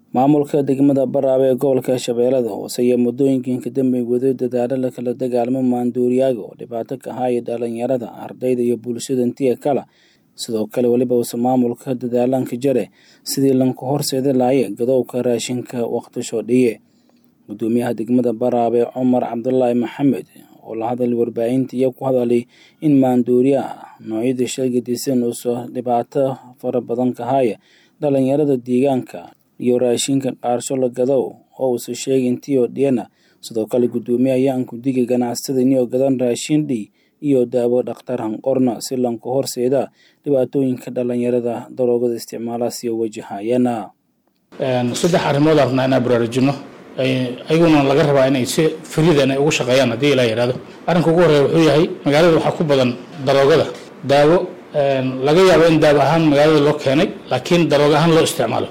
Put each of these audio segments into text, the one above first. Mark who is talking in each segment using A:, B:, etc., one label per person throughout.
A: maamulka degmada Baraawe ee gobolka Shabeellada Hoose ayaa muddooyinkii ka dambeeyay waday dadaalo la kala dagaalamo maandooriyaaga oo dhibaato ka haya dhalinyarada ardayda iyo bulshada intiya kale sidoo kale weliba uusa maamulka dadaalanka jare sidii lanka horseedi lahaye gadowga raashinka waqtisho dhiye gudoomiyaha degmada Baraawe Cumar Cabdullaahi Maxamed oo la hadlay warbaahinta iyo ku hadalay in maandooriyaha noocyada sheegadiisan uusa dhibaato fara badan ka haya dhalinyarada deegaanka iyo raashinka qaarsho la gadow oo uusa sheegin tiyo dhiyana sidoo kale gudoomiye ayaan ku digay ganacsatada inay gadan raashin dhi iyo daawo dhakhtar hanqorna si lanka horseeda dhibaatooyinka dhalinyarada daroogada isticmaala siyo wajahayana
B: saddex arrimood rabnaa inaan baraarujino ayaguna laga rabaa inay si faridan ay ugu shaqeeyaan haddii ilaa yidhahdo arrinka ugu horreeya wuxuu yahay magaalada waxaa ku badan daroogada daawo laga yaabo in daawo ahaan magaalada loo keenay laakiin daroogo ahaan loo isticmaalo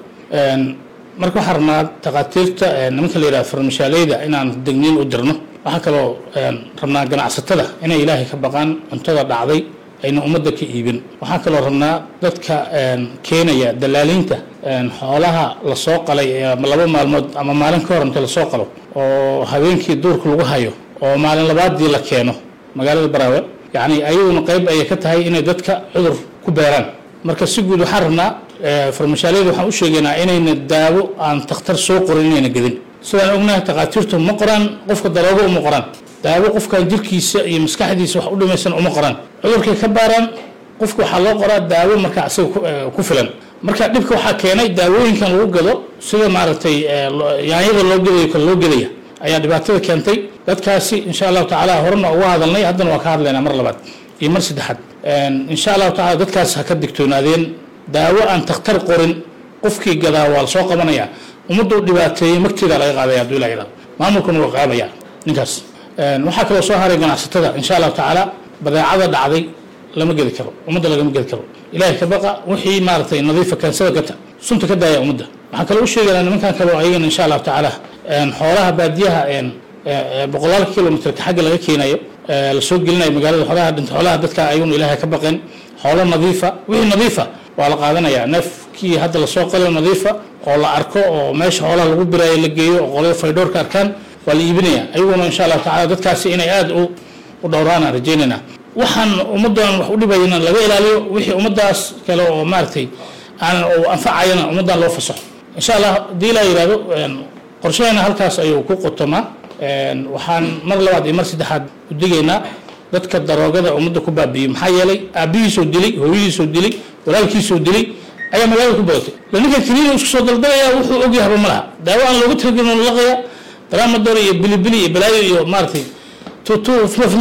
B: marka waxaan rabnaa takhaatiirta nimanka la yidhahdo farmashaaleyda inaan degniin u dirno waxaa kaloo rabnaa ganacsatada inay ilaahay ka baqaan cuntada dhacday ayna ummadda ka iibin waxaa kaloo rabnaa dadka keenaya dalaaliinta xoolaha lasoo qalay laba maalmood ama maalin ka hor inta lasoo qalo oo habeenkii duurka lagu hayo oo maalin labaadii la keeno magaalada baraawe yacni ayaguna qayb ayay ka tahay inay dadka cudur ku beeraan marka si guud waxaan rabnaa farmashaaliyada waxaan u sheegaynaa inayna daawo aan takhtar soo qorin inayna gedin sidaan ognahay takhaatiirtu ma qoraan qofka daroogo uma qoraan daawo qofkan jirkiisa iyo maskaxdiisa wax u dhimaysan uma qoraan cudurkay ka baaraan qofka waxaa loo qoraa daawo marka asaga ku filan marka dhibka waxaa keenay daawooyinkan lagu gado sida maaragtay yaanyada loo gedayo kale loo gedaya ayaa dhibaatada keentay dadkaasi insha allahu tacaala horena uga hadalnay haddana waa ka hadlaynaa mar labaad iyo mar saddexaad insha allahu tacala dadkaas ha ka digtoonaadeen daawo aan takhtar qorin qofkii gadaa waa lasoo qabanayaa ummadda u dhibaateeyey magteeda laga qaadaya hadduu ilaa yidhahdo maamulkuna waa qaabaya ninkaas waxaa kaloo soo haray ganacsatada insha allahu tacaala badeecada dhacday lama gedi karo ummadda lagama gedi karo ilaahay ka baqa wixii maaragtay nadiifa kaansada gata sunta ka daaya ummadda waxaan kaloo u sheegaynaa nimankan kaloo ayagana insha allahu tacaala xoolaha baadiyaha boqolaal kilomitrka xagga laga keenayo lasoo gelinayo magaalada xoolaha dhinta xoolaha dadka ayaguna ilaahay ka baqeen xoolo nadiifa wixii nadiifa waa la qaadanayaa neefkii hadda lasoo qalo nadiifa oo la arko oo meesha xoolaha lagu biraayo la geeyo oo qolada faydhoorka arkaan waa la iibinaya ayaguna insha allahu tacala dadkaasi inay aada u dhowraan aan rajaynaynaa waxaan ummaddan wax u dhibayna laga ilaaliyo wixii ummaddaas kale oo maaragtay aan anfacayana ummaddan loo fasaxo insha allah haddii ilaa yidhahdo qorshaheena halkaas ayuu ku qotomaa waxaan mar labaad iyo mar saddexaad u digaynaa dadka daroogada ummadda ku baabiiyey maxaa yeelay aabbihiisoo dilay hooyadiisoo dilay walaalkiisoo dilay ayaa magaalada ku badatay la ninkan kiniina isku soo daldalaya wuxuu ogyahaba ma laha daawo aan looga talagelin laqaya daramador iyo bilibili iyo balaayo iyo maaragtay tutu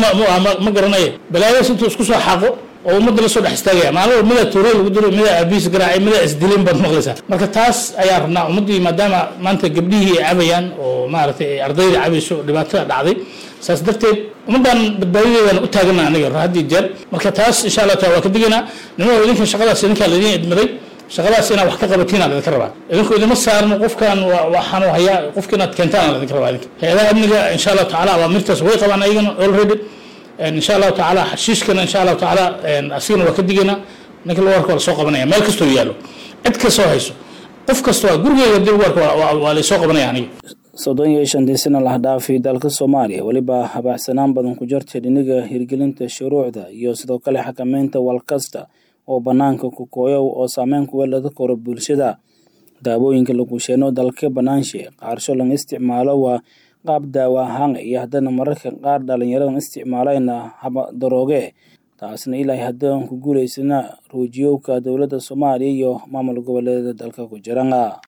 B: ma garanaya balaayadas intuu isku soo xaaqo oo ummadda lasoo dhex istaagaya maalin midaa toore lagu diro midaa aabihiis garaacay midaa isdileen baad maqlaysaa marka taas ayaa rabnaa ummaddii maadaama maanta gabdhihii ay cabayaan oo maaragtay ay ardayda cabayso dhibaatada dhacday saas darteed ummaddan badbaadideedaan u taagana aniga haddii jeer marka taas insha allah taala waa ka digaynaa nimao idinka shaqadaas idinkaa laydin idmaday shaqadaas inaad wax ka qabatiin aan idinka rabaa idinku idima saarno qofkan waxaan hayaa qofka inaad keentaan aan idinka rabaa idinka hay-adaha amniga insha allahu tacala awaamirtaas way qabaan ayagana already insha allahu tacaala xashiishkana insha allahu tacaala asigana waa ka digaynaa ninka lagu arko waa lasoo qabanaya meel kastoo yaallo cid kastoo hayso qof kastoo gurigeyga hadii lagu arko waa laysoo qabanaya aniga
A: soddon iyo shantii sana lah dhaafay dalka soomaaliya weliba habaaxsanaan badan ku jirta dhiniga hirgelinta shuruucda iyo sidoo kale xakameynta walkasta oo bannaanka ku kooyow oo saameyn ku weelada koro bulshada daawooyinka lagu sheeno dalka banaanshe qaarsho laga isticmaalo waa qaab daawo ahaan iyo haddana mararka qaar dhalinyaradan isticmaalayna haba darooge taasna ilaahay haddaan ku guulaysana ruujiyowka dowladda soomaaliya iyo maamul goboleeda dalka ku jirana